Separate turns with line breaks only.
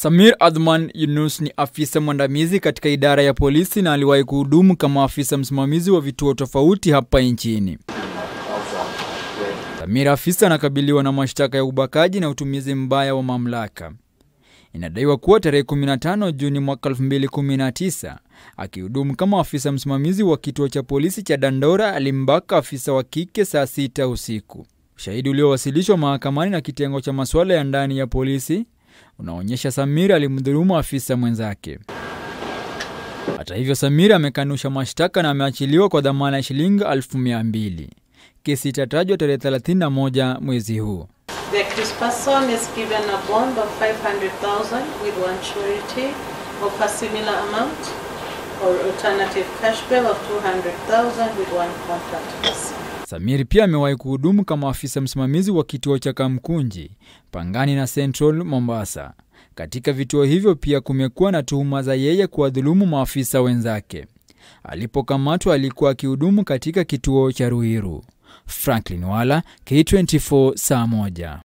Samir Adhman Yunus ni afisa mwandamizi katika idara ya polisi na aliwahi kuhudumu kama afisa msimamizi wa vituo tofauti hapa nchini. Samir afisa anakabiliwa na mashtaka ya ubakaji na utumizi mbaya wa mamlaka. Inadaiwa kuwa tarehe 15 Juni mwaka 2019 akihudumu kama afisa msimamizi wa kituo cha polisi cha Dandora alimbaka afisa wa kike saa sita usiku. Ushahidi uliowasilishwa mahakamani na kitengo cha masuala ya ndani ya polisi unaonyesha Samir alimdhulumu afisa mwenzake. Hata hivyo, Samir amekanusha mashtaka na ameachiliwa kwa dhamana ya shilingi elfu mia mbili. Kesi itatajwa tarehe 31 mwezi huu.
The accused person is given a bond of 500,000 with one surety of a similar amount or alternative cash bail of 200,000 with one contact person.
Samir pia amewahi kuhudumu kama afisa msimamizi wa kituo cha Kamkunji, Pangani na Central Mombasa. Katika vituo hivyo pia kumekuwa na tuhuma za yeye kuwadhulumu maafisa wenzake. Alipokamatwa alikuwa akihudumu katika kituo cha Ruiru. Franklin Wala, K24, saa moja.